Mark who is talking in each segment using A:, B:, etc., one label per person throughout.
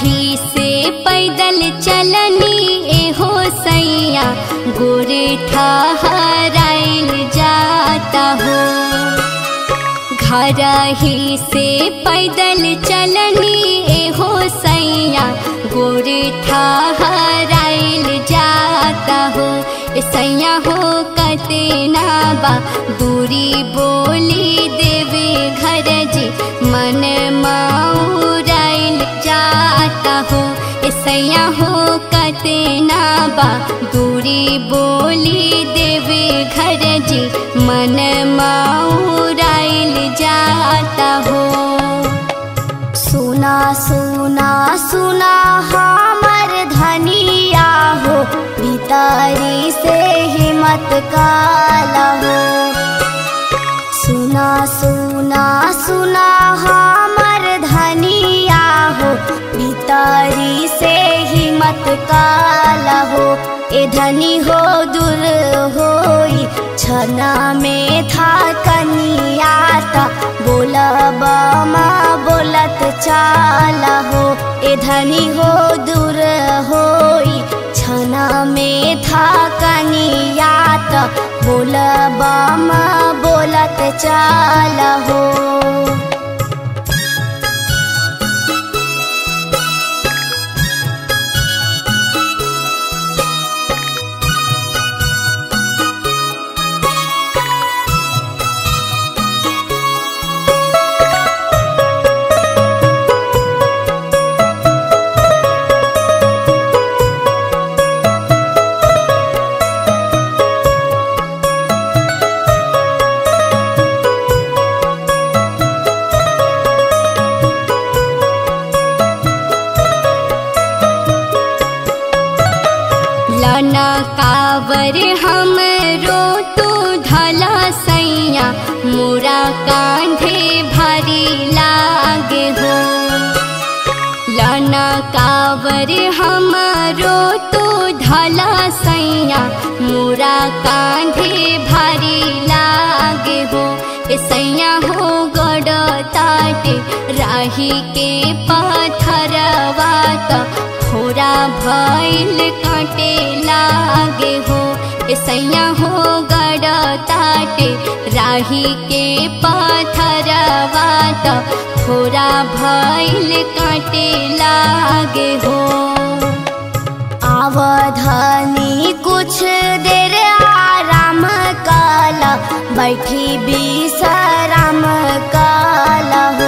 A: ही से पैदल चलनी एहो सैया गोरे ठहराइल जाता हो घर ही से पैदल चलनी एहो सैया गोरे ठहराइल जाता हो ए सैया हो कतना बा दूरी बोली देवे घर जी मन माउराइल जाता हो ए सैया हो कतना बा दूरी बोली देवे घर जी मन माउराइल जाता हो
B: सुना सुना सुना हमर धनिया हो भीतरी से हिम्मत काला हो सुना सुना सुना हमर धनिया हो भीतरी से हिम्मत काला हो ए धनी हो दूर होई छना में था कनियाता बोलब माँ बोलत चाला हो ए धनी हो दूर होई छना में था कनियाता बोलब माँ बोलत चाला हो
A: लना कावर हमरो तो धला सैया मोरा कांधे भारी लागे हो लना कावर हमरो तो धला सैया मोरा कांधे भारी लागे हो ए सैया हो गड़ ताटे राही के पाथरवा त खोरा भइल काटे लागे हो ए सैया हो गड़ ताटे राही के पाथरवा त खोरा भइल काटे लागे हो
B: आवधानी कुछ देर आराम काला बैठी विश्राम काला हो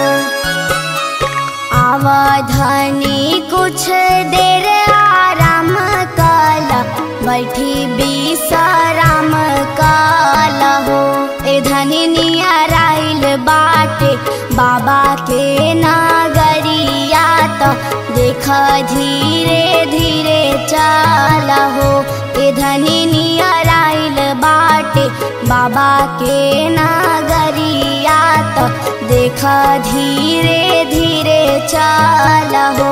B: आवधानी कुछ देर आराम काला बैठी विश्राम काला हो ए धनी नियराइल बाटे बाबा के नागरिया तो देख धीरे धीरे चाला हो ए धनी नियराइल बाटे बाबा के नागरिया तो देख धीरे धीरे चाला हो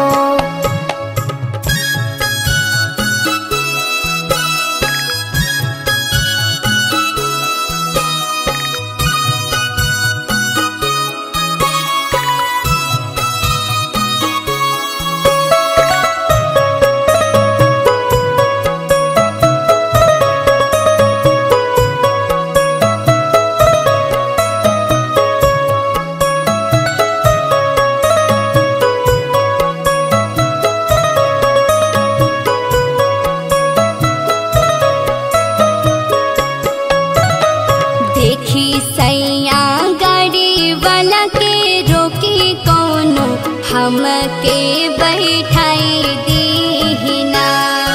A: देखी सैया गाड़ी वाला के रोकी कोनो हमके बैठाई दीना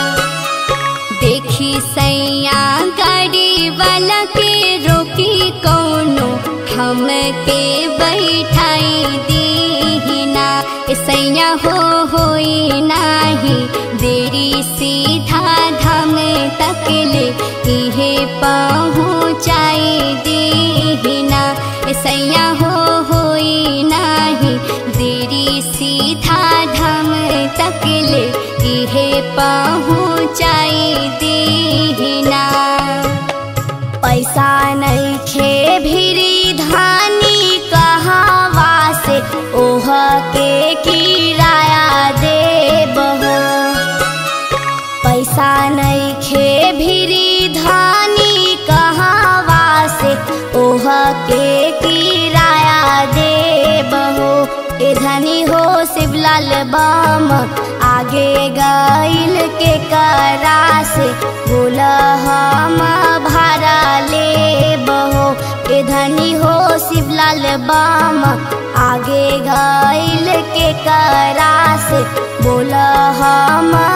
A: देखी सैया गाड़ी वाला के रोकी कोनो हमके बैठाई दीना ए सैया हो होई नाही देरी सीधा धाम तकले इहे पहुँचाई दीना ए सैया हो होई नाही देरी सीधा धाम तकले इहे पहुँचाई दीना
B: पैसा नहीं खे भिरी धानी कहावा से ओह के किराया दे शिवलाल बम आगे गईल के करा से बोल हम भारा ले बहो ए धनी हो शिवलाल बम आगे गईल के करा से बोल हम